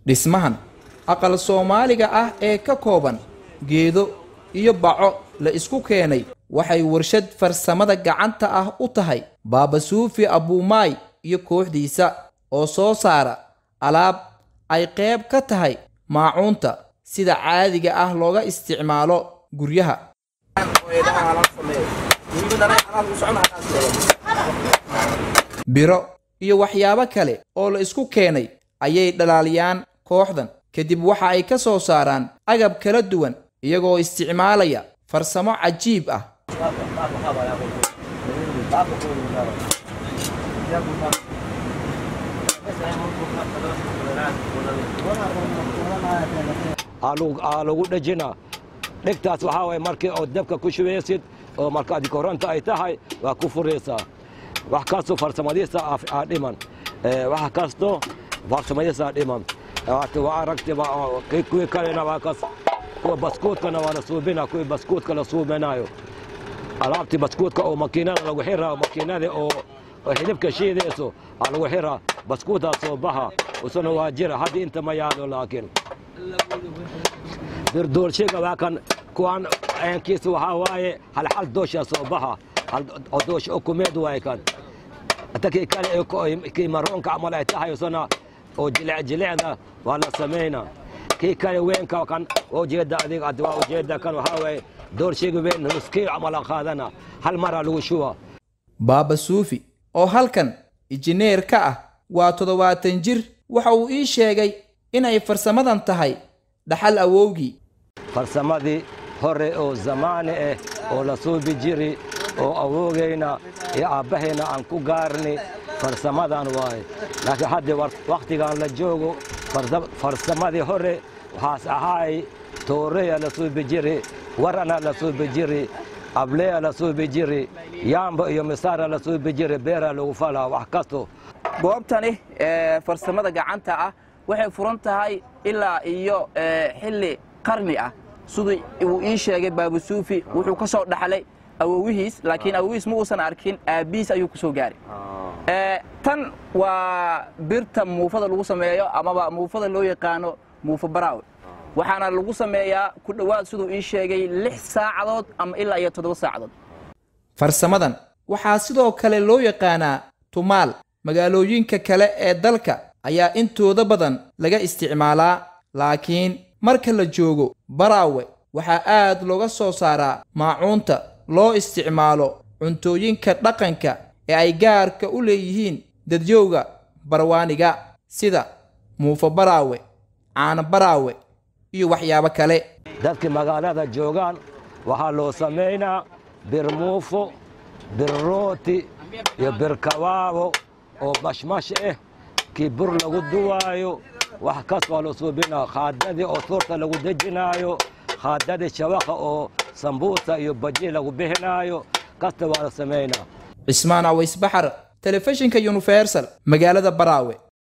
dhismahan aqal soomaaliga ah ee ka kooban geedo iyo baco la isku keenay waxay warshad farsamada gacanta ah u tahay baaba suufi abuumaay iyo kooxdiisa oo soo saara alaab ay qayb ka tahay maacuunta sida caadiga ah looga isticmaalo guryaha biro iyo waxyaabo kale oo la isku keenay ayay dhalaaliyaan kooxdan kadib waxa ay ka soo saaraan agab kala duwan iyagoo isticmaalaya farsamo cajiib ah aa lagu dhejina dhegtaas waxaa waye markii oo dabka ku shubeysid oo markaad koronto ay tahay waa ku furaysaa wax kastoo farsamadiisa aa dhiman wax kasto farsamadiisa aa dhiman waa aragtiba kuwii kalena waa kas kuwa baskuudkana waa la suubina kuwii baskuudka la suubinayo alaabtii baskuudka oo makiinada lagu xiraa makiinada oo xidibka shiidayso aa lagu xiraa baskuuddaa soo baha usuna waa jira hadda inta ma yaalo laakiin birdoolshiga waa kan kuwan eenkiisa waxaa waaye hal hal dooshaa soo baha hal doosh ukumeed waaye kan hata kii kale kii maroonka camal ay tahay usuna oo jilic jilicda waa la samayna kii kale weenka kan ujeeda adiga ad waa ujeeda kan waxaa waaye doorshiga ween nuskii camal aan qaadana hal maraa lagu shuba baaba suufi oo halkan injineer ka ah waa toddobaatan jir waxa uu ii sheegay inay farsamadan tahay dhaxal awowgii farsamadii hore oo zamaani ah oo la suubi jiri oo awowgayna iyo aabbahayna aan ku gaarni farsamadan waaye laakiin hadda wakhtigan la joogo farsamadii hore waxaas ahaay tooreya la suubi jiri warana la suubi jiri ableya la suubi jiri yaamba iyo misaara la suubi jiri beera lagu falaa wax kasto goobtani farsamada gacanta ah waxay furan tahay ilaa iyo xilli qarni ah siduu uu ii sheegay baabusuufi wuxuu ka soo dhaxlay awowihiis laakiin awowihiis ma uusan arkin aabbihiis ayuu ku soo gaaray tan waa birta muufada lagu sameeyo amaba muufada loo yaqaano muufa baraawe waxaana lagu sameeyaa ku dhowaad siduu ii sheegay lix saacadood ama ilaa iyo toddoba saacadood farsamadan waxaa sidoo kale loo yaqaanaa tumaal magaalooyinka kale ee dalka ayaa intooda badan laga isticmaalaa laakiin marka la joogo baraawe waxaa aad looga soo saaraa maacuunta loo isticmaalo cuntooyinka dhaqanka ee ay gaarka u leeyihiin dadyowga barwaaniga sida muufa baraawe caano baraawe iyo waxyaabo kale dadkii magaalada joogaan waxaa loo samaynaa bir muufo bir rooti iyo bir kabaabo oo mashmash ah kii bur lagu duwaayo wax kas waa loo suubinaa khaadadii oo tuurta lagu dejinaayo khaadadii shabaqa oo sambuusa iyo baji lagu bixinaayo kasta waa la samaynaa cismaan awaysbaxar telefishinka universal magaalada baraawe